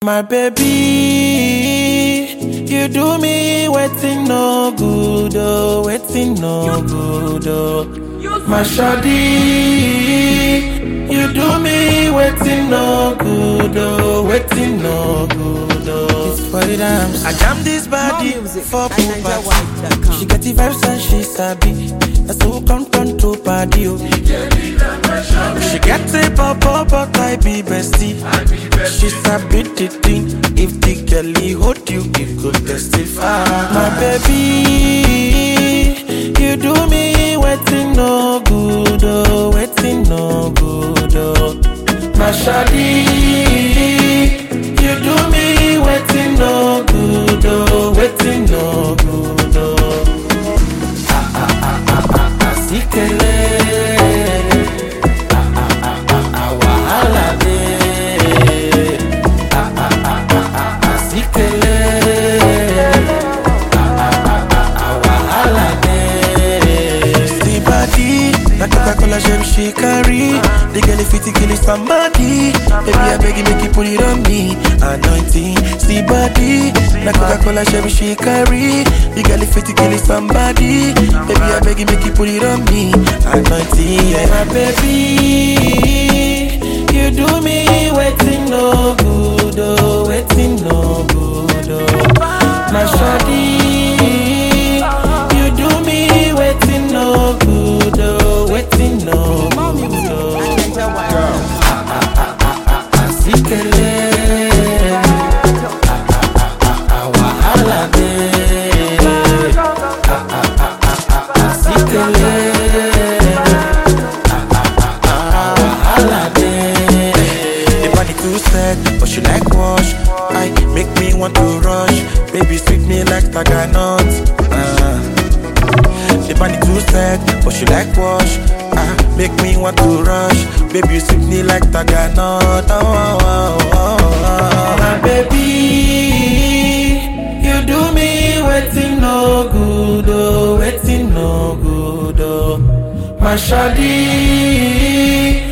My baby, you do me waiting no good, oh, waiting no good, oh. My shawty, you do me waiting no good, oh, waiting no good, oh. It's for the dance. I jam this body More music for at pool NigerWide.com. She get the vibes and she sabi. That's who come turn to party, oh. She get a pop up, but I be bestie. She sabi the thing. If the girlie hold you, it could testify. My baby, you do me waiting no good, oh, waiting no good, oh. My shawty, you do me waiting no good, oh, waiting no good, oh. Asikele. Ah, ah, ah, ah, ah, wahala dey. Ah, ah, ah, ah, ah, asikele. Ah, ah, ah, ah, ah, wahala dey. See body, na Coca-Cola gem she carry. The girl if it kill it somebody. Baby, I beg you make you put it on me. Anointing, see body, na Coca-Cola gem she carry. The girl if it kill it somebody. Baby, I beg you make you put it on me. Anointing, yeah. My baby, you do me waiting no good, oh, waiting no good, oh. My shawty, you do me waiting no good, oh, waiting no More good, music oh. at NigerWide.com. Asikele, wahala dey. Asikele, wahala dey. The body too set, but she like wash. I make me want to rush. Baby sweet me like taganut. Uh. The body too set, but she like wash. Ah, make me want to rush. Baby, you sweep me like Taganot. Oh, oh, oh, oh, oh. My baby, you do me waiting no good, oh, waiting no good, oh. My shawty,